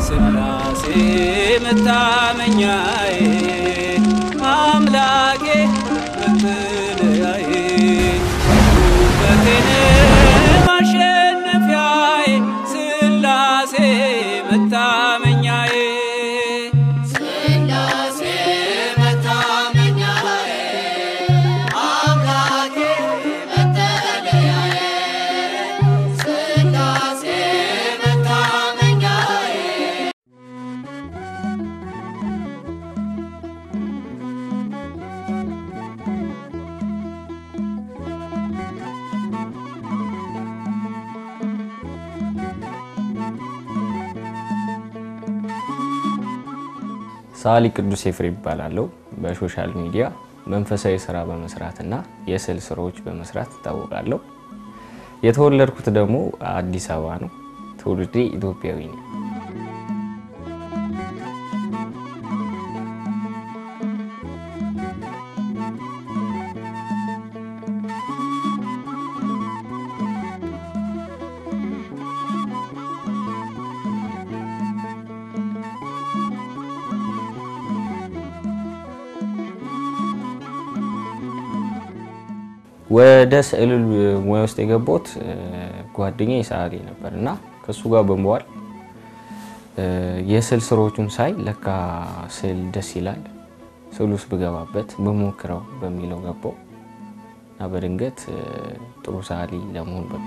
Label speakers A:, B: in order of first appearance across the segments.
A: ስላሴ መታመኛዬ አምላኬ መጠለያዬ ውበቴን ማሸነፊያዬ ስላሴ መታመኛዬ
B: ስላሴ መታመኛዬ አምላኬ መጠለያዬ ስላሴ መታመኛዬ
C: ሰዓሊ ቅዱስ ኤፍሬም ይባላለሁ። በሶሻል ሚዲያ መንፈሳዊ ስራ በመስራትና የስዕል ስራዎች በመስራት እታወቃለሁ። የተወለድኩት ደግሞ አዲስ አበባ ነው። ትውልዴ ኢትዮጵያዊ ነው። ወደ ስዕል ሙያ ውስጥ የገባሁት ጓደኛዬ ሰዓሊ ነበር እና ከእሱ ጋር በመዋል የስዕል ስራዎቹን ሳይ ለካ ስዕል ደስ ይላል፣ ስዕል ውስጥ ብገባበት ብሞክረው በሚለው ገባው እና በድንገት ጥሩ ሰዓሊ ለመሆን በቃ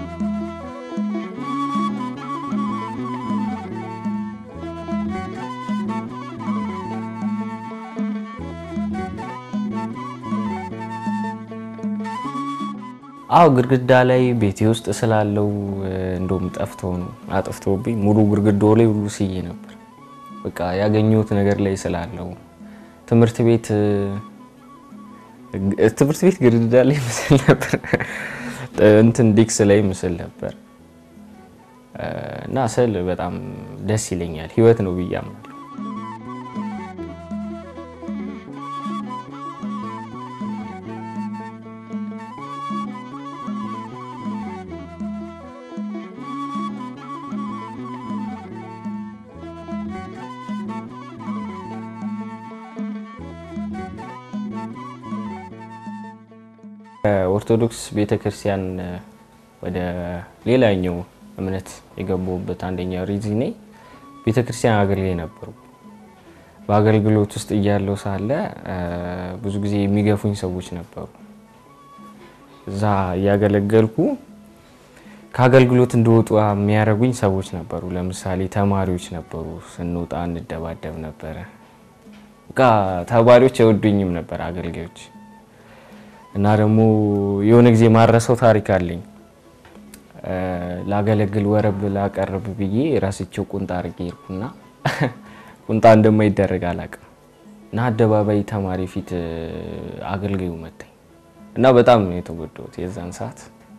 C: አዎ ግድግዳ ላይ ቤቴ ውስጥ ስላለው እንደውም ጠፍቶ ነው አጥፍቶብኝ ሙሉ ግድግዳው ላይ ሁሉ ስዬ ነበር። በቃ ያገኘሁት ነገር ላይ ስላለው ትምህርት ቤት ትምህርት ቤት ግድግዳ ላይ ምስል ነበር፣ እንትን ዲክስ ላይ ምስል ነበር እና ስዕል በጣም ደስ ይለኛል። ህይወት ነው ብዬ አምናለሁ። ኦርቶዶክስ ቤተክርስቲያን ወደ ሌላኛው እምነት የገባሁበት አንደኛው ሪዝኔ ቤተክርስቲያን አገልጋይ ነበሩ። በአገልግሎት ውስጥ እያለው ሳለ ብዙ ጊዜ የሚገፉኝ ሰዎች ነበሩ። እዛ እያገለገልኩ ከአገልግሎት እንደወጡ የሚያደርጉኝ ሰዎች ነበሩ። ለምሳሌ ተማሪዎች ነበሩ። ስንወጣ እንደባደብ ነበረ። በቃ ተማሪዎች አይወዱኝም ነበር አገልጋዮች እና ደግሞ የሆነ ጊዜ ማረሰው ታሪክ አለኝ። ላገለግል ወረብ ላቀርብ ብዬ ራስቸው ቁንጣ አድርጌ ሄድኩና ቁንጣ እንደማይደረግ አላውቅም እና አደባባይ ተማሪ ፊት አገልጋዩ መታኝ እና በጣም ነው የተጎዳሁት የዛን ሰዓት።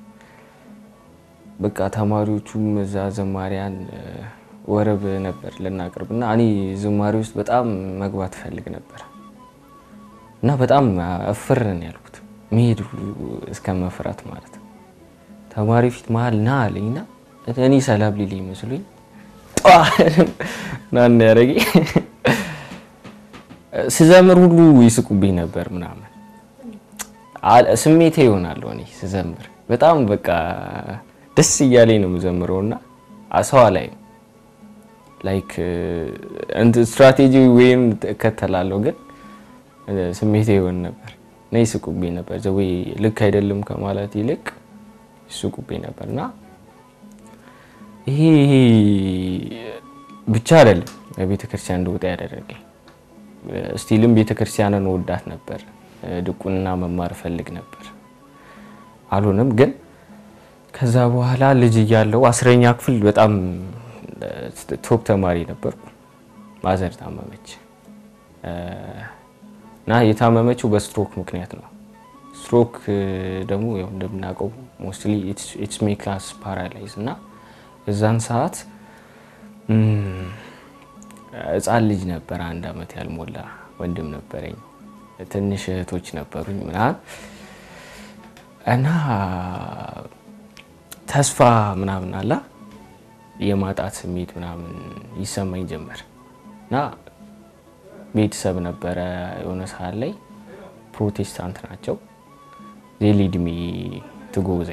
C: በቃ ተማሪዎቹም እዛ ዘማሪያን ወረብ ነበር ልናቀርብ እና እኔ ዝማሬ ውስጥ በጣም መግባት እፈልግ ነበር እና በጣም እፍር ነው ያልኩት መሄድ እስከ መፍራት ማለት ነው። ተማሪ ፊት መሀል ና አለኝና እኔ ሰላም ሊል ይመስሉኝ ናን ያደረገ ስዘምር ሁሉ ይስቁብኝ ነበር ምናምን ስሜቴ ይሆናለሁ እኔ ስዘምር በጣም በቃ ደስ እያለኝ ነው የምዘምረው እና ሰዋ ላይ ላይክ ስትራቴጂ ወይም እከተላለሁ ግን ስሜቴ ይሆን ነበር እና ይስቁብኝ ነበር። ዘዌ ልክ አይደለም ከማለት ይልቅ ይስቁብኝ ነበር እና ይሄ ብቻ አይደለም ቤተ ክርስቲያን እንደወጣ ያደረገኝ። ስቲልም ቤተ ክርስቲያንን ወዳት ነበር። ድቁንና መማር እፈልግ ነበር፣ አልሆነም። ግን ከዛ በኋላ ልጅ እያለው አስረኛ ክፍል በጣም ቶፕ ተማሪ ነበርኩ። ማዘር ታመመች እና የታመመችው በስትሮክ ምክንያት ነው። ስትሮክ ደግሞ ያው እንደምናውቀው ሞስትሊ ኢትስ ሜክ አስ ፓራላይዝ እና እዛን ሰዓት ህፃን ልጅ ነበር፣ አንድ አመት ያልሞላ ወንድም ነበረኝ፣ ትንሽ እህቶች ነበሩኝ ምናምን እና ተስፋ ምናምን አላ የማጣት ስሜት ምናምን ይሰማኝ ጀመር እና ቤተሰብ ነበረ የሆነ ሰዓት ላይ ፕሮቴስታንት ናቸው። ዜሊድሚ ትጎዜ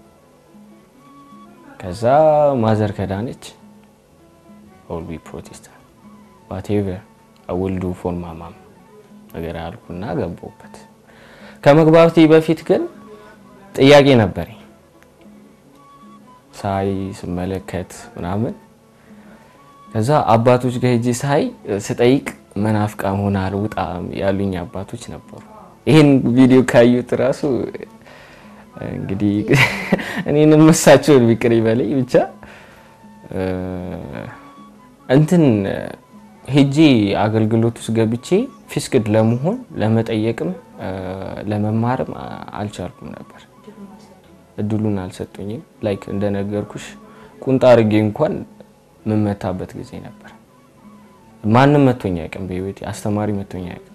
C: ከዛ ማዘር ከዳነች ኦልቢ ፕሮቴስታንት ዋቴቨር አውልዱ ፎር ማማም ነገር አልኩና ገባሁበት። ከመግባቴ በፊት ግን ጥያቄ ነበረኝ። ሳይ ስመለከት ምናምን ከዛ አባቶች ጋር ሄጄ ሳይ ስጠይቅ መናፍቃ ሆና አልውጣ ያሉኝ አባቶች ነበሩ። ይህን ቪዲዮ ካዩት ራሱ እንግዲህ እኔንም መሳቸውን ቢቅር ይበለኝ ብቻ እንትን ሄጄ አገልግሎት ውስጥ ገብቼ ፊስቅድ ለመሆን ለመጠየቅም ለመማርም አልቻልኩም ነበር። እድሉን አልሰጡኝም። ላይክ እንደነገርኩሽ ቁንጣ አርጌ እንኳን የምመታበት ጊዜ ነበር። ማንም መቶኝ አያውቅም በህይወቴ አስተማሪ መቶኝ አያውቅም።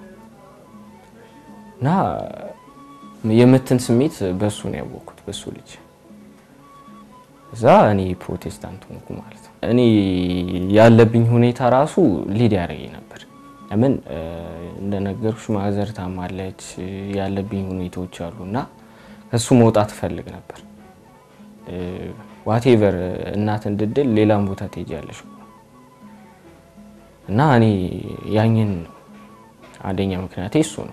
C: እና የምትን ስሜት በሱ ነው ያወቅኩት በሱ ልጅ እዛ እኔ ፕሮቴስታንት ሆንኩ ማለት ነው። እኔ ያለብኝ ሁኔታ ራሱ ሊድ ያደረገኝ ነበር። ለምን እንደነገርኩሽ ማዘር ታማለች፣ ያለብኝ ሁኔታዎች አሉ እና ከሱ መውጣት እፈልግ ነበር። ዋቴቨር እናት እንድድል ሌላም ቦታ ትሄጃለሽ እና እኔ ያኝን አንደኛ ምክንያቴ እሱ ነው።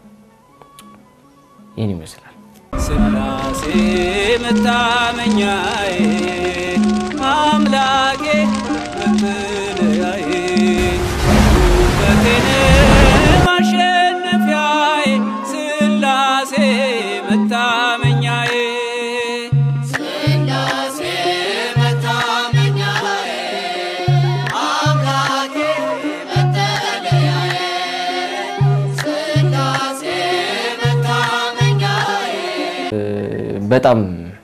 C: ይህን ይመስላል።
A: ስላሴ መታመኛዬ አምላኬ መጠለያዬ ውበቴን ማሸነፊያዬ ስላሴ መታመኛዬ
B: ስላሴ መታመኛዬ አምላኬ መጠለያዬ ስላሴ መታመኛዬ
C: በጣም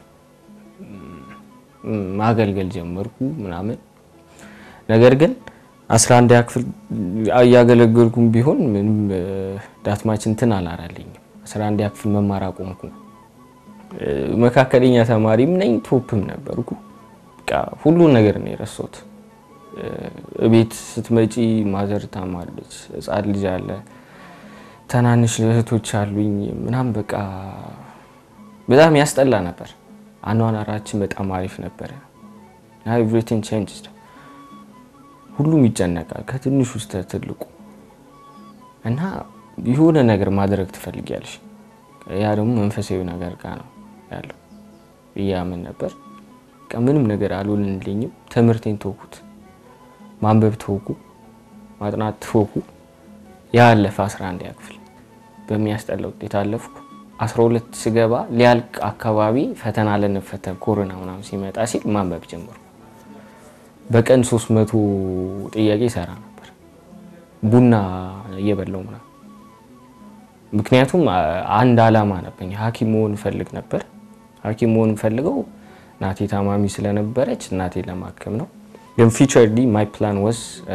C: ማገልገል ጀመርኩ ምናምን። ነገር ግን 11 ክፍል እያገለገልኩም ቢሆን ምንም ዳትማች እንትን አላራልኝም። 11 ክፍል መማር አቆምኩ። መካከለኛ ተማሪም ነኝ፣ ቶፕም ነበርኩ። በቃ ሁሉን ነገር ነው የረሳሁት። እቤት ስትመጪ ማዘር ታማለች፣ ሕፃን ልጅ አለ፣ ትናንሽ እህቶች አሉኝ ምናምን በቃ በጣም ያስጠላ ነበር። አኗኗራችን በጣም አሪፍ ነበረ። ኤቭሪቲንግ ቼንጅ ሁሉም ይጨነቃል ከትንሹ እስከ ትልቁ እና የሆነ ነገር ማድረግ ትፈልጊያለሽ። ያ ደግሞ መንፈሳዊ ነገር ጋር ነው ያለው እያምን ነበር። በቃ ምንም ነገር አልሆንልኝም። ትምህርቴን ተውኩት፣ ማንበብ ተውኩ፣ ማጥናት ተውኩ። ያ አለፈ 11 ክፍል በሚያስጠላ ውጤት አለፍኩ። 12 ስገባ ሊያልቅ አካባቢ ፈተና ልንፈተን ኮሮና ምናምን ሲመጣ ሲል ማንበብ ጀመርኩ። በቀን 300 ጥያቄ ይሰራ ነበር ቡና እየበላው ምናምን። ምክንያቱም አንድ አላማ ነበኝ፣ ሐኪም መሆን እፈልግ ነበር። ሐኪም መሆን ፈልገው እናቴ ታማሚ ስለነበረች እናቴ ለማከም ነው። ግን ፊቸርሊ ማይ ፕላን ወስ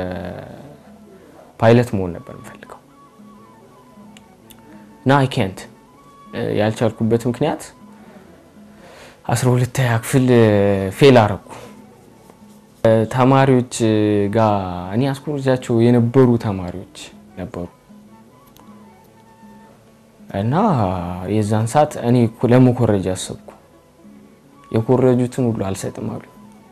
C: ፓይለት መሆን ነበር የምፈልገው እና አይ ኬንት ያልቻልኩበት ምክንያት 12 ክፍል ፌል አረኩ። ተማሪዎች ጋር እኔ አስኮርጃቸው የነበሩ ተማሪዎች ነበሩ እና የዛን ሰዓት እኔ ለመኮረጅ አሰብኩ። የኮረጁትን ሁሉ አልሰጥም አሉ።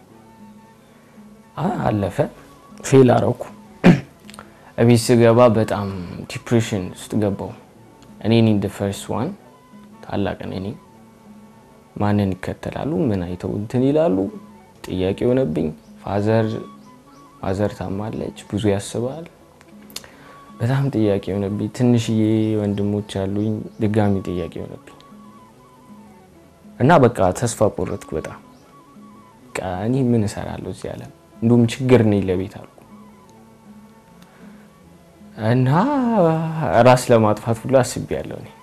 C: አለፈ፣ ፌል አረኩ። እቤት ስገባ በጣም ዲፕሬሽን ውስጥ ገባው። እኔ ኒ ፈርስት ዋን ታላቅ እኔ ማንን ይከተላሉ? ምን አይተው እንትን ይላሉ? ጥያቄ የሆነብኝ ፋዘር ማዘር ታማለች፣ ብዙ ያስባል። በጣም ጥያቄ የሆነብኝ ትንሽዬ ወንድሞች አሉኝ፣ ድጋሚ ጥያቄ የሆነብኝ እና በቃ ተስፋ ቆረጥኩ። በጣም በቃ እኔ ምን እሰራለሁ እዚህ ዓለም እንዲሁም ችግር ነኝ ለቤት አልኩ እና ራስ ለማጥፋት ሁሉ አስቤያለሁ እኔ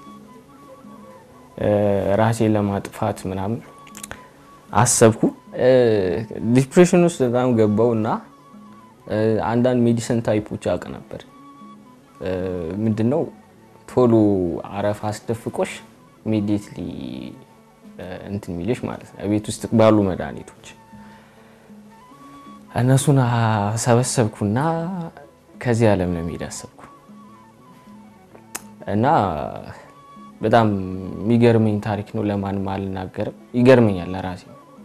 C: ራሴን ለማጥፋት ምናምን አሰብኩ። ዲፕሬሽን ውስጥ በጣም ገባው እና አንዳንድ ሜዲሲን ታይፖች አውቅ ነበር። ምንድነው ቶሎ አረፋ አስደፍቆሽ ኢሚዲየትሊ እንትን የሚልሽ ማለት ነው። ቤት ውስጥ ባሉ መድኃኒቶች እነሱን ሰበሰብኩና ከዚህ ዓለም ለመሄድ አሰብኩ እና በጣም የሚገርመኝ ታሪክ ነው። ለማንም አልናገርም። ይገርመኛል ለራሴ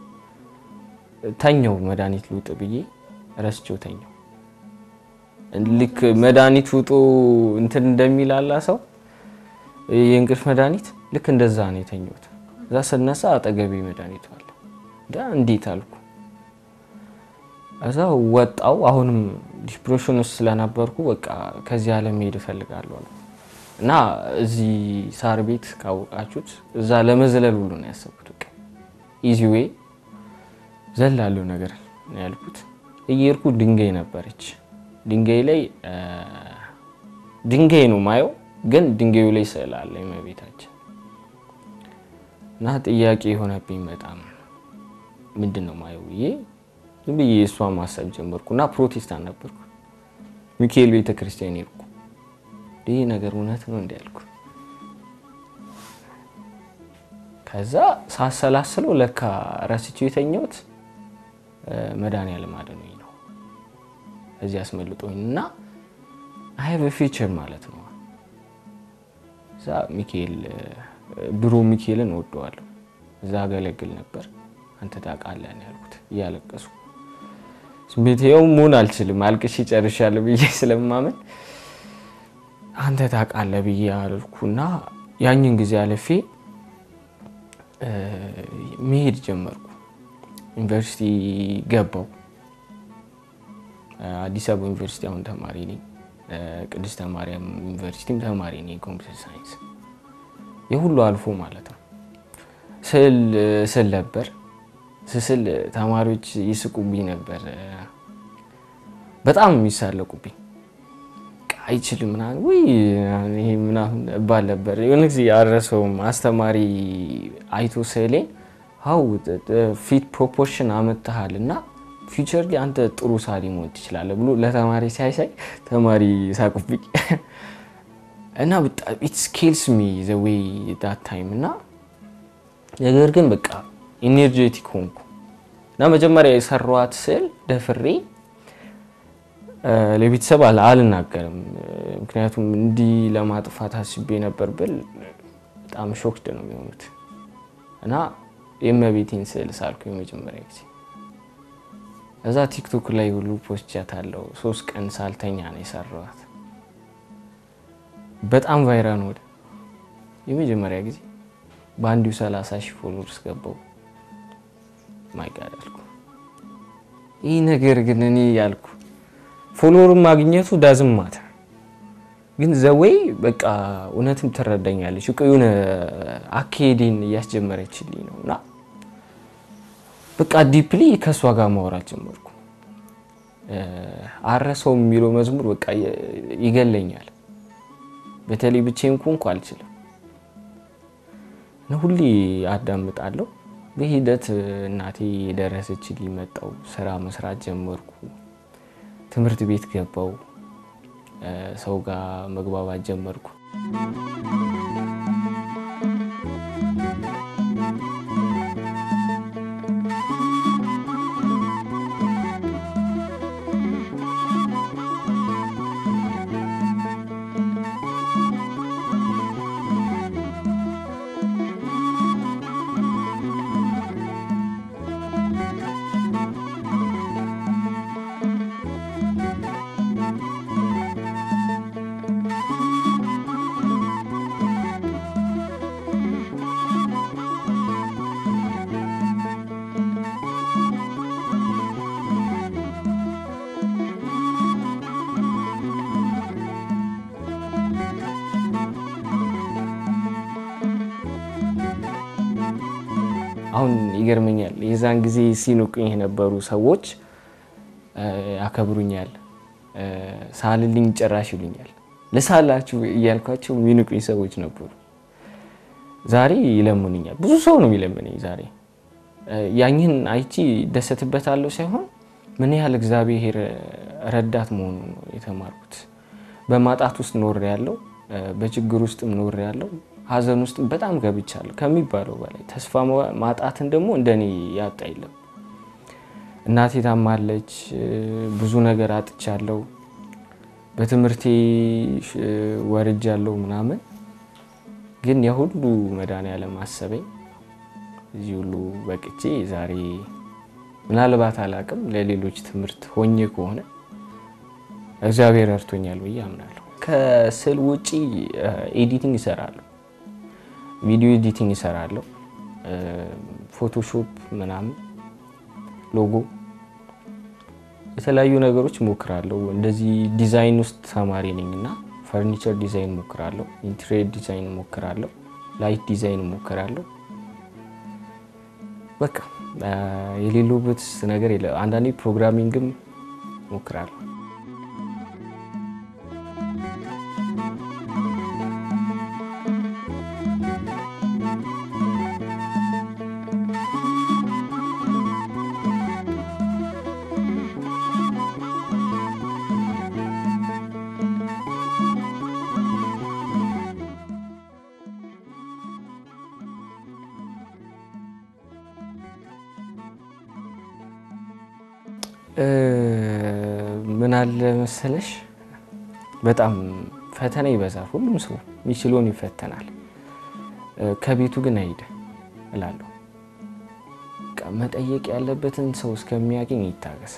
C: ተኛው መድኃኒት ልውጥ ብዬ ረስቼው ተኛው። ልክ መድኃኒት ውጡ እንትን እንደሚል አላ ሰው የእንቅልፍ መድኃኒት ልክ እንደዛ ነው የተኛሁት። እዛ ስነሳ አጠገቤ መድኃኒቱ አለ። እንዴት አልኩ። እዛ ወጣው። አሁንም ዲፕሬሽን ውስጥ ስለነበርኩ በቃ ከዚህ ዓለም መሄድ እፈልጋለሁ አልኩ እና እዚህ ሳር ቤት ካወቃችሁት እዛ ለመዝለል ሁሉ ነው ያሰብኩት። በቃ ኢዚ ዌይ ዘላለሁ ነገር ነው ያልኩት። እየሄድኩ ድንጋይ ነበረች። ድንጋይ ላይ ድንጋይ ነው ማየው፣ ግን ድንጋዩ ላይ ስዕል አለ የእመቤታችን እና ጥያቄ የሆነብኝ በጣም ምንድን ነው ማየው ብዬ ዝም ብዬ እሷ ማሰብ ጀመርኩ እና ፕሮቴስታንት ነበርኩ። ሚካኤል ቤተ ክርስቲያን ሄድኩ። ይህ ነገር እውነት ነው እንዲ ያልኩ። ከዛ ሳሰላስለው ለካ ረስቼው የተኛሁት መድኃኒዓለም አድኖኝ ነው እዚህ አስመልጦኝ እና አይ በፊቸር ማለት ነው። እዛ ሚካኤል ድሮ ሚካኤልን እወደዋለሁ። እዛ አገለግል ነበር። አንተ ታውቃለህ ነው ያልኩት እያለቀስኩ ስሜት ይኸው መሆን አልችልም አልቅሼ ጨርሻለሁ ብዬ ስለማመን አንተ ታውቃለህ ብዬ አልኩና ያኝን ጊዜ አለፌ መሄድ ጀመርኩ። ዩኒቨርሲቲ ገባው። አዲስ አበባ ዩኒቨርሲቲ አሁን ተማሪ ነኝ። ቅድስተ ማርያም ዩኒቨርሲቲም ተማሪ ነኝ ኮምፒውተር ሳይንስ። የሁሉ አልፎ ማለት ነው። ስዕል ስል ነበር ስስል ተማሪዎች ይስቁብኝ ነበር። በጣም የሚሳለቁብኝ አይችልም ምናምን ውይ ይሄ ምናምን እባል ነበር። የሆነ ጊዜ አልረሳውም። አስተማሪ አይቶ ስዕሌን ሀው ፊት ፕሮፖርሽን አመጥተሃል እና ፊውቸር ላይ አንተ ጥሩ ሳሊ መሆን ትችላለህ ብሎ ለተማሪ ሲያሳይ ተማሪ ሳቁብኝ እና በጣም ኢት ስኬልስ ሚ ዘ ዌይ ዳት ታይም እና ነገር ግን በቃ ኢነርጄቲክ ሆንኩ እና መጀመሪያ የሰራኋት ስዕል ደፍሬ ለቤተሰብ አልናገርም። ምክንያቱም እንዲህ ለማጥፋት አስቤ ነበር ብል በጣም ሾክድ ነው የሚሆኑት እና የእመቤቴን ስዕል ሳልኩ የመጀመሪያ ጊዜ እዛ ቲክቶክ ላይ ሁሉ ፖስቻት አለው። ሶስት ቀን ሳልተኛ ነው የሰራኋት። በጣም ቫይራል ወደ የመጀመሪያ ጊዜ በአንዲሁ 30 ሺህ ፎሎወርስ ገባው። ማይጋድ አልኩ። ይህ ነገር ግን እኔ ያልኩ ፎሎወር ማግኘቱ ዳዝም ማታ ግን ዘወይ በቃ እውነትም ትረዳኛለች። እኮ የሆነ አካሄዴን እያስጀመረችልኝ ነው እና በቃ ዲፕሊ ከእሷ ጋር ማውራት ጀመርኩ። አረሰው የሚለው መዝሙር በቃ ይገለኛል። በተለይ ብቻዬን ኮንኩ አልችልም እና ሁሌ አዳምጣለሁ። በሂደት እናቴ የደረሰችልኝ መጣው። ስራ መስራት ጀመርኩ። ትምህርት ቤት ገባው። ሰው ጋር መግባባት ጀመርኩ። አሁን ይገርመኛል። የዛን ጊዜ ሲንቁኝ የነበሩ ሰዎች ያከብሩኛል፣ ሳልልኝ ጭራሽ ይሉኛል። ልሳላችሁ እያልኳቸው የሚንቁኝ ሰዎች ነበሩ። ዛሬ ይለምኑኛል። ብዙ ሰው ነው የሚለምነኝ ዛሬ። ያኝን አይቺ ደሰትበታለሁ ሳይሆን ምን ያህል እግዚአብሔር ረዳት መሆኑን ነው የተማርኩት። በማጣት ውስጥ ኖር ያለው በችግር ውስጥም ኖር ያለው ሀዘን ውስጥ በጣም ገብቻለሁ ከሚባለው በላይ ተስፋ ማጣትን ደግሞ እንደኔ ያጣ የለም እናቴ ታማለች። ብዙ ነገር አጥቻለሁ። በትምህርቴ ወርጃለሁ ምናምን ግን የሁሉ መድኃኒዓለም አሰበኝ። እዚህ ሁሉ በቅቼ ዛሬ ምናልባት አላቅም ለሌሎች ትምህርት ሆኜ ከሆነ እግዚአብሔር ረድቶኛል ብዬ አምናለሁ። ከስዕል ውጪ ኤዲቲንግ ይሰራለሁ፣ ቪዲዮ ኤዲቲንግ ይሰራለሁ፣ ፎቶሾፕ ምናምን፣ ሎጎ፣ የተለያዩ ነገሮች ሞክራለሁ። እንደዚህ ዲዛይን ውስጥ ተማሪ ነኝ እና ፈርኒቸር ዲዛይን ሞክራለሁ፣ ኢንቴሪየር ዲዛይን ሞክራለሁ፣ ላይት ዲዛይን ሞክራለሁ። በቃ የሌለበት ነገር የለ። አንዳንዴ ፕሮግራሚንግም ሞክራለሁ። ምን አለ መሰለሽ፣ በጣም ፈተና ይበዛል። ሁሉም ሰው የሚችለውን ይፈተናል። ከቤቱ ግን አይደ እላለሁ። መጠየቅ ያለበትን ሰው እስከሚያገኝ ይታገስ።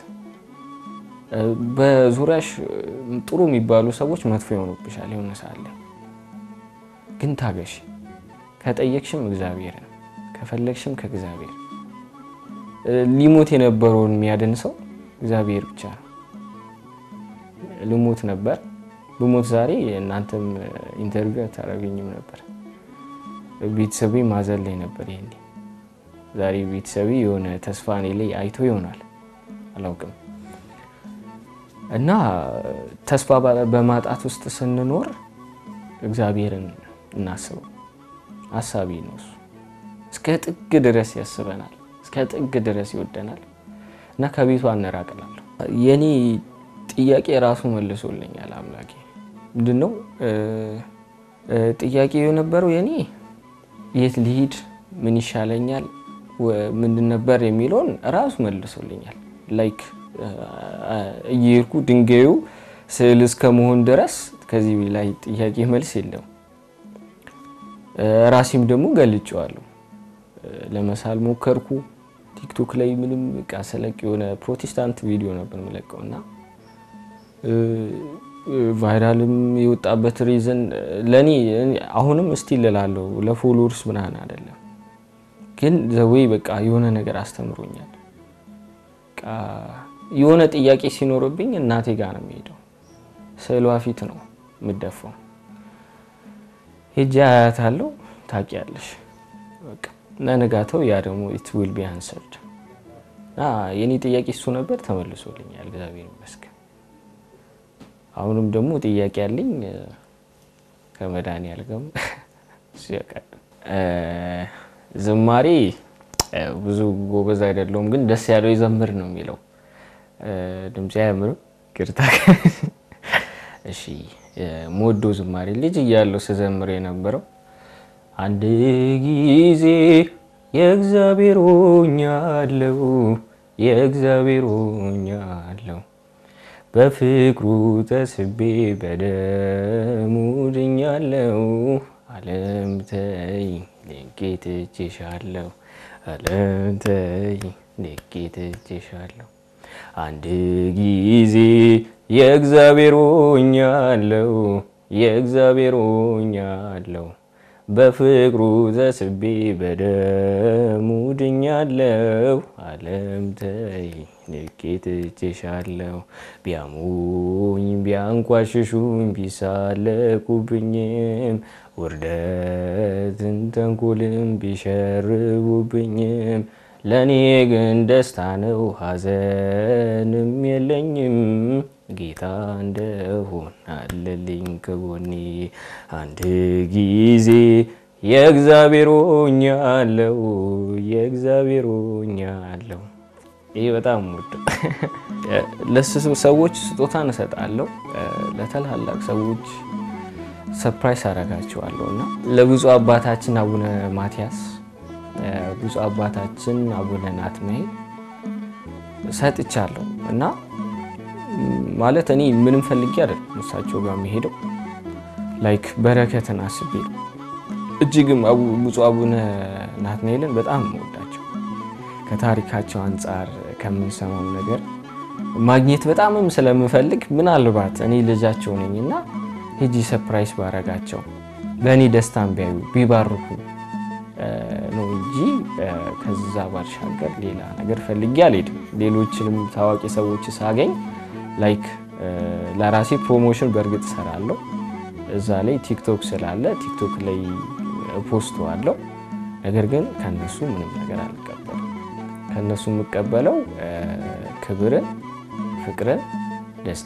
C: በዙሪያሽ ጥሩ የሚባሉ ሰዎች መጥፎ ይሆኑብሻል የሆነ ሰዓት ላይ ግን ታገሽ። ከጠየቅሽም እግዚአብሔር ነው፣ ከፈለግሽም ከእግዚአብሔር ሊሞት የነበረውን የሚያድን ሰው እግዚአብሔር ብቻ ነው። ልሞት ነበር ብሞት ዛሬ እናንተም ኢንተርቪው አታደርገኝም ነበር። ቤተሰቤ ማዘን ላይ ነበር። ይሄኔ ዛሬ ቤተሰቤ የሆነ ተስፋ እኔ ላይ አይቶ ይሆናል አላውቅም። እና ተስፋ በማጣት ውስጥ ስንኖር እግዚአብሔርን እናስበው። አሳቢ ነው እሱ። እስከ ጥግ ድረስ ያስበናል፣ እስከ ጥግ ድረስ ይወደናል። እና ከቤቱ አነራቅላለሁ። የኔ ጥያቄ ራሱ መልሶልኛል አምላኬ። ምንድን ነው ጥያቄ የነበረው የኔ የት ልሂድ፣ ምን ይሻለኛል፣ ምንድን ነበር የሚለውን ራሱ መልሶልኛል። ላይክ እየሄድኩ ድንጋዩ ስዕል እስከ መሆን ድረስ ከዚህ ላይ ጥያቄ መልስ የለም። ራሴም ደግሞ ገልጬዋለሁ። ለመሳል ሞከርኩ። ቲክቶክ ላይ ምንም በቃ ስለቅ የሆነ ፕሮቴስታንት ቪዲዮ ነበር የምለቀው እና ቫይራልም የወጣበት ሪዝን ለእኔ አሁንም እስቲል እላለሁ ለፎሎወርስ ምናምን አይደለም፣ ግን ዘወይ በቃ የሆነ ነገር አስተምሮኛል። የሆነ ጥያቄ ሲኖርብኝ እናቴ ጋር ነው የሚሄደው። ስዕሏ ፊት ነው የምደፋው። ሄጄ አያታለሁ። ታውቂያለሽ በቃ ለነጋተው ያ ደግሞ ኢት ዊል ቢ አንሰርድ እና የኔ ጥያቄ እሱ ነበር፣ ተመልሶልኛል። እግዚአብሔር ይመስገን። አሁንም ደግሞ ጥያቄ ያለኝ ከመድኃኒዓለም ጋር ዝማሬ ብዙ ጎበዝ አይደለሁም፣ ግን ደስ ያለው ይዘምር ነው የሚለው። ድምፄ አያምርም፣ ይቅርታ። እሺ ሞዶ ዝማሬ ልጅ እያለሁ ስዘምር የነበረው አንድ ጊዜ የእግዚአብሔር ሆኛለሁ የእግዚአብሔር ሆኛለሁ በፍቅሩ ተስቤ በደሙ ድኛለሁ። ዓለም ተይ ልቄ ትቼሻለሁ ዓለም ተይ ልቄ ትቼሻለሁ። አንድ ጊዜ የእግዚአብሔር ሆኛለሁ የእግዚአብሔር ሆኛለሁ በፍቅሩ ተስቤ በደሙ ድኛለሁ። ዓለም ተይ ንቄ ትቼሻለሁ። ቢያሙኝ ቢያንቋሽሹኝ ቢሳለቁብኝም ውርደትን ተንኮልም ቢሸርቡብኝም ለእኔ ግን ደስታ ነው ሐዘንም የለኝም። ጌታ እንደሆን አለልኝ ከጎኔ አንድ ጊዜ የእግዚአብሔር ሆኛለሁ የእግዚአብሔር ሆኛለሁ። ይህ በጣም ወድ ለሰዎች ስጦታን እሰጣለሁ። ለታላላቅ ሰዎች ሰርፕራይዝ አደርጋቸዋለሁ እና ለብፁዕ አባታችን አቡነ ማትያስ፣ ብፁዕ አባታችን አቡነ ናትናኤል ሰጥቻለሁ እና ም፣ ማለት እኔ ምንም ፈልጌ አይደለም እሳቸው ጋር የሚሄደው ላይክ በረከትን አስቤ ነው። እጅግም አቡ- ብፁዕ አቡነ ናትናኤልን በጣም የምወዳቸው ከታሪካቸው አንጻር ከምንሰማው ነገር ማግኘት በጣምም ስለምፈልግ ምናልባት እኔ ልጃቸው ነኝ እና ሄጂ ሰፕራይዝ ባረጋቸው ለእኔ ደስታን ቢያዩ ቢባርኩ እ፣ ነው እንጂ እ፣ ከዛ ባሻገር ሌላ ነገር ፈልጌ አልሄድም። ሌሎችንም ታዋቂ ሰዎች ሳገኝ ላይክ እ፣ ለራሴ ፕሮሞሽን በእርግጥ እሰራለሁ። እዛ ላይ ቲክቶክ ስላለ ቲክቶክ ላይ ፖስቱ አለው። ነገር ግን ከነሱ ምንም ነገር አልቀበልም። ከነሱ የምቀበለው እ፣ ክብርን፣ ፍቅርን፣ ደስታ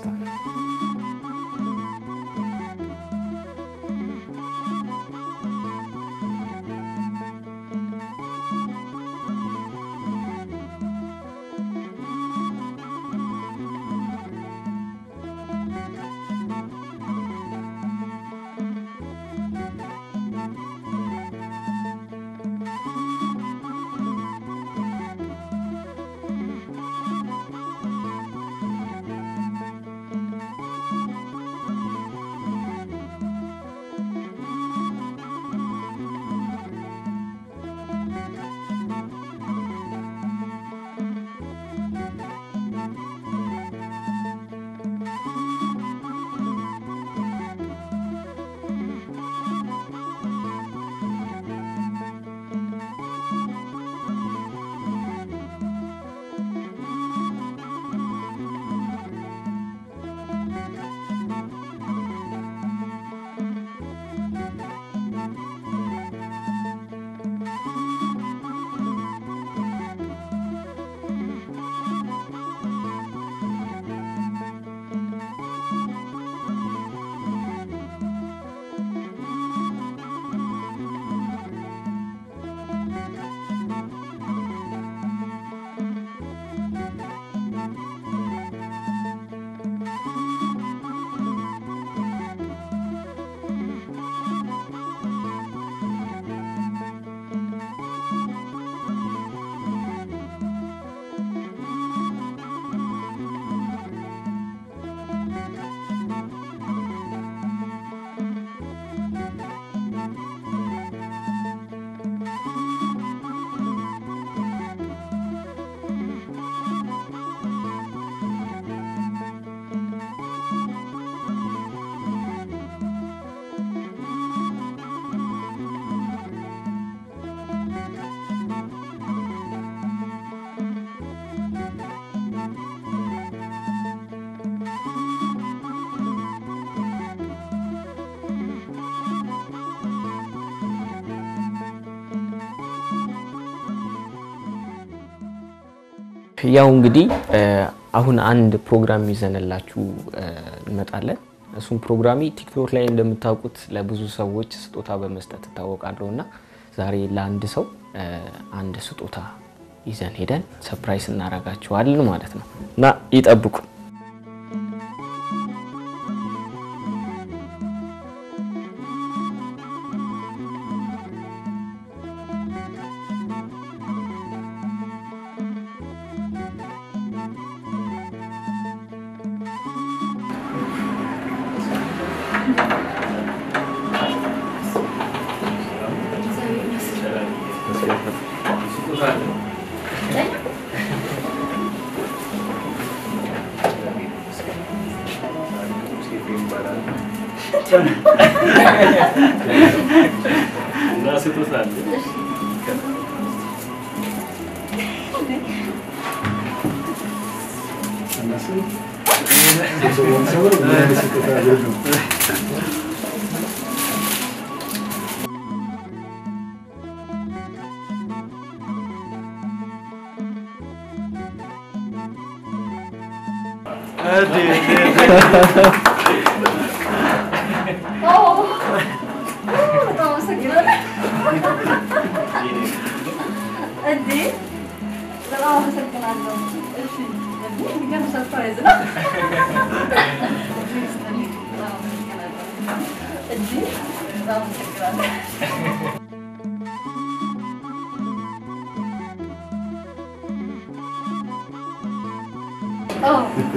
C: ያው እንግዲህ አሁን አንድ ፕሮግራም ይዘንላችሁ እንመጣለን። እሱም ፕሮግራሚ ቲክቶክ ላይ እንደምታውቁት ለብዙ ሰዎች ስጦታ በመስጠት እታወቃለሁ እና ዛሬ ለአንድ ሰው አንድ ስጦታ ይዘን ሄደን ሰፕራይስ እናደርጋችኋለን ማለት ነው እና ይጠብቁ።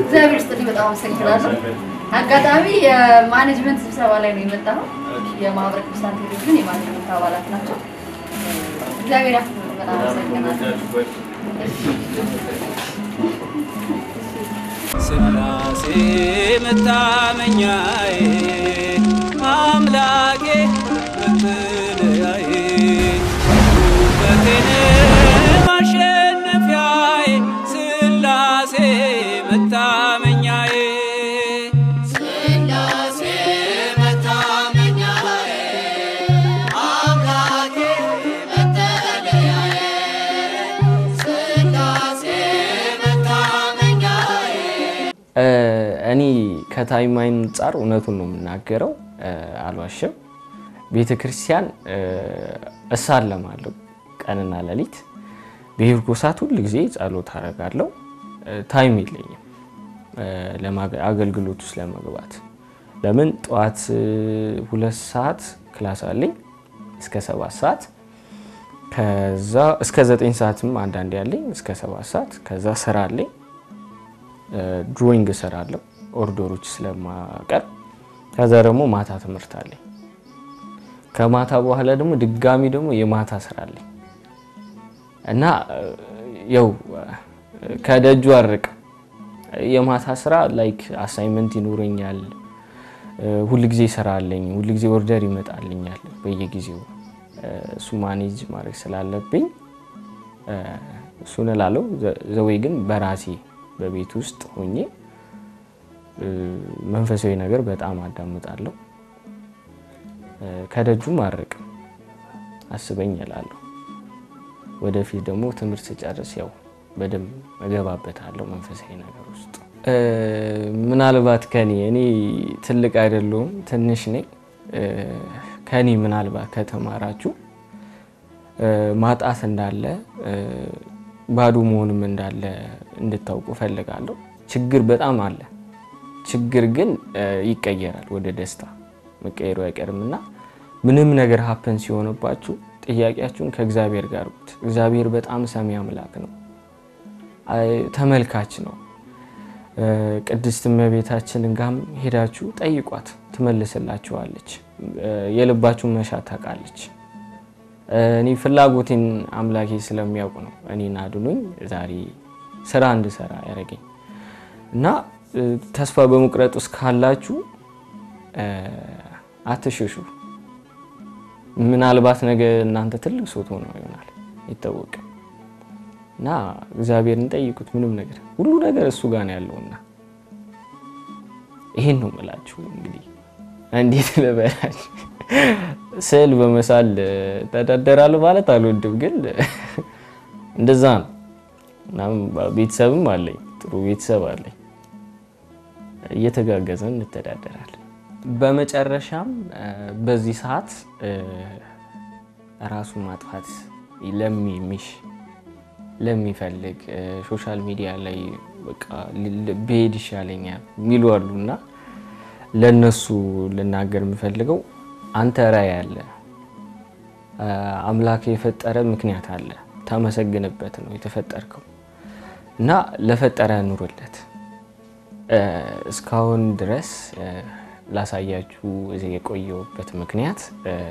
D: እግዚአብሔር ይስጥልኝ። በጣም አመሰግናለሁ። አጋጣሚ የማኔጅመንት ስብሰባ ላይ ነው የመጣነው። የማህበረ ቅዱሳን ቴሌቪዥን የማኔጅመንት አባላት ናቸው። እግዚአብሔር ያክብር። በጣም አመሰግናለሁ።
A: ስላሴ መታመኛዬ አምላኬ መጠለያዬ ውበቴን ማሸነፊያዬ ስላሴ መታመኛዬ
B: ስላሴ መታመኛዬ አምላኬ መጠለያዬ ስላሴ መታመኛዬ
C: እኔ ከታይም አንጻር እውነቱን ነው የምናገረው፣ አልዋሽም። ቤተ ክርስቲያን እሳለማለሁ ቀንና ሌሊት። በሄድኩ ሰዓት ሁል ጊዜ ጸሎት አደርጋለሁ። ታይም የለኝም ለማገ- አገልግሎት ውስጥ ለመግባት። ለምን ጠዋት ሁለት ሰዓት ክላስ አለኝ እስከ ሰባት ሰዓት ከዛ እስከ ዘጠኝ ሰዓትም አንዳንዴ ያለኝ እስከ ሰባት ሰዓት ከዛ ስራ አለኝ ድሮይንግ እሰራለሁ ኦርደሮች ስለማቀርብ። ከዛ ደግሞ ማታ ትምህርት አለኝ። ከማታ በኋላ ደግሞ ድጋሚ ደግሞ የማታ ስራ አለኝ እና ያው ከደጁ አርቅ የማታ ስራ ላይክ አሳይመንት ይኖረኛል። ሁል ጊዜ ስራ አለኝ። ሁል ጊዜ ኦርደር ይመጣልኛል በየጊዜው እሱ ማኔጅ ማድረግ ስላለብኝ እሱን እላለሁ። ዘወይ ግን በራሴ በቤት ውስጥ ሆኜ መንፈሳዊ ነገር በጣም አዳምጣለሁ። ከደጁም አርቅም አስበኝ እላለሁ። ወደፊት ደግሞ ትምህርት ስጨርስ ያው በደንብ እገባበታለሁ መንፈሳዊ ነገር ውስጥ። ምናልባት ከኔ እኔ ትልቅ አይደለሁም ትንሽ ነኝ። ከኔ ምናልባት ከተማራችሁ ማጣት እንዳለ ባዶ መሆንም እንዳለ እንድታውቁ እፈልጋለሁ። ችግር በጣም አለ። ችግር ግን ይቀየራል ወደ ደስታ መቀየሩ አይቀርም እና ምንም ነገር ሀፐን ሲሆንባችሁ ጥያቄያችሁን ከእግዚአብሔር ጋር አድርጉት። እግዚአብሔር በጣም ሰሚ አምላክ ነው፣ ተመልካች ነው። ቅድስት እመቤታችንን ጋም ሄዳችሁ ጠይቋት፣ ትመልስላችኋለች። የልባችሁን መሻት ታውቃለች። እኔ ፍላጎቴን አምላኬ ስለሚያውቅ ነው እኔን አድኖኝ ዛሬ ስራ እንድሰራ ያደረገኝ እና ተስፋ በመቁረጥ ውስጥ ካላችሁ አትሽሹ። ምናልባት ነገ እናንተ ትልቅ ሰው ትሆኑ ይሆናል አይታወቅም። እና እግዚአብሔርን ጠይቁት። ምንም ነገር ሁሉ ነገር እሱ ጋር ነው ያለውና ይሄን ነው የምላችሁ። እንግዲህ እንዴት ልበላችሁ ስዕል በመሳል ተዳደራለሁ ማለት አልወድም፣ ግን እንደዛ ነው። እናም ቤተሰብም አለኝ፣ ጥሩ ቤተሰብ አለኝ። እየተጋገዘን እንተዳደራለን። በመጨረሻም በዚህ ሰዓት ራሱን ማጥፋት ለሚሚሽ ለሚፈልግ ሶሻል ሚዲያ ላይ በቃ ብሄድ ይሻለኛል የሚሉ አሉና ለነሱ ልናገር የምፈልገው አንተ ራዕይ አለ፣ አምላክ የፈጠረ ምክንያት አለ፣ ታመሰግንበት ነው የተፈጠርከው እና ለፈጠረ ኑርለት። እስካሁን ድረስ ላሳያችሁ እዚህ የቆየሁበት ምክንያት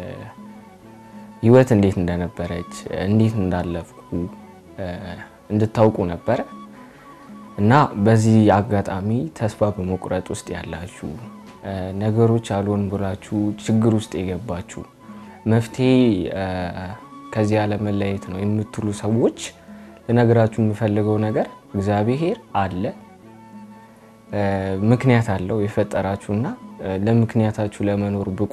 C: ህይወት እንዴት እንደነበረች እንዴት እንዳለፍኩ እንድታውቁ ነበረ እና በዚህ አጋጣሚ ተስፋ በመቁረጥ ውስጥ ያላችሁ ነገሮች አልሆን ብላችሁ ችግር ውስጥ የገባችሁ መፍትሄ ከዚህ አለመለየት ነው የምትሉ ሰዎች ልነግራችሁ የምፈልገው ነገር እግዚአብሔር አለ፣ ምክንያት አለው የፈጠራችሁና ለምክንያታችሁ ለመኖር ብቁ።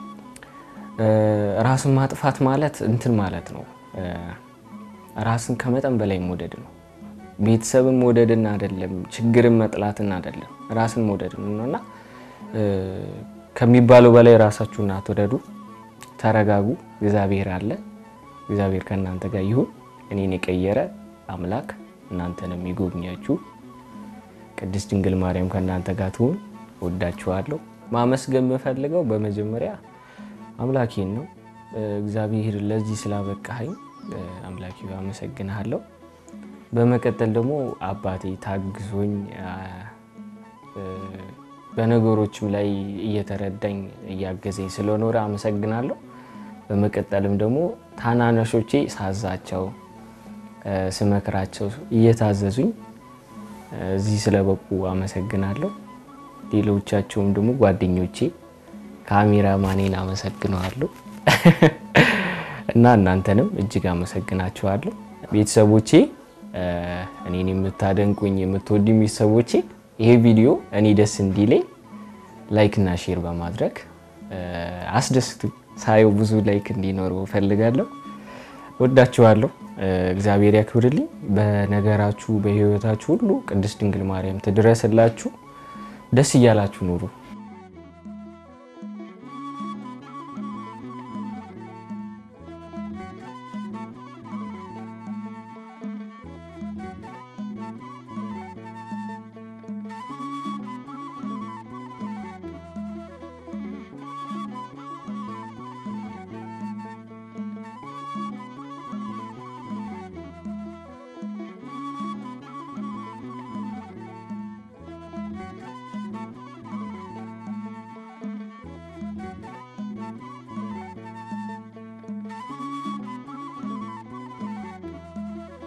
C: ራስን ማጥፋት ማለት እንትን ማለት ነው፣ ራስን ከመጠን በላይ መውደድ ነው። ቤተሰብን መውደድን አይደለም፣ ችግርን መጥላትን አይደለም፣ ራስን መውደድ ነው እና ከሚባለው በላይ ራሳችሁን አትውደዱ። ተረጋጉ። እግዚአብሔር አለ። እግዚአብሔር ከእናንተ ጋር ይሁን። እኔን የቀየረ አምላክ እናንተንም ይጎብኛችሁ። ቅድስት ድንግል ማርያም ከእናንተ ጋር ትሁን። ወዳችኋለሁ። ማመስገን የምፈልገው በመጀመሪያ አምላኬን ነው። እግዚአብሔር ለዚህ ስላበቃኸኝ አምላኬ አመሰግንሃለሁ። በመቀጠል ደግሞ አባቴ ታግዞኝ በነገሮችም ላይ እየተረዳኝ እያገዘኝ ስለኖረ አመሰግናለሁ። በመቀጠልም ደግሞ ታናናሾቼ ሳዛቸው ስመክራቸው እየታዘዙኝ እዚህ ስለበቁ አመሰግናለሁ። ሌሎቻቸውም ደግሞ ጓደኞቼ ካሜራ ማኔን አመሰግነዋለሁ እና እናንተንም እጅግ አመሰግናችኋለሁ። ቤተሰቦቼ እኔን የምታደንቁኝ የምትወዱኝ ቤተሰቦቼ ይሄ ቪዲዮ እኔ ደስ እንዲለኝ ላይክ እና ሼር በማድረግ አስደስቱኝ። ሳየው ብዙ ላይክ እንዲኖረው እፈልጋለሁ። ወዳችኋለሁ። እግዚአብሔር ያክብርልኝ። በነገራችሁ በሕይወታችሁ ሁሉ ቅድስት ድንግል ማርያም ትድረስላችሁ። ደስ እያላችሁ ኑሩ።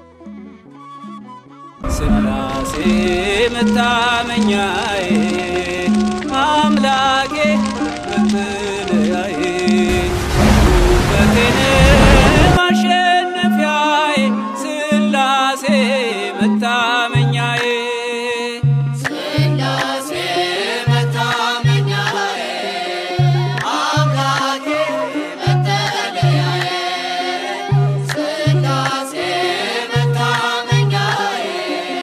A: ስላሴ መታመኛዬ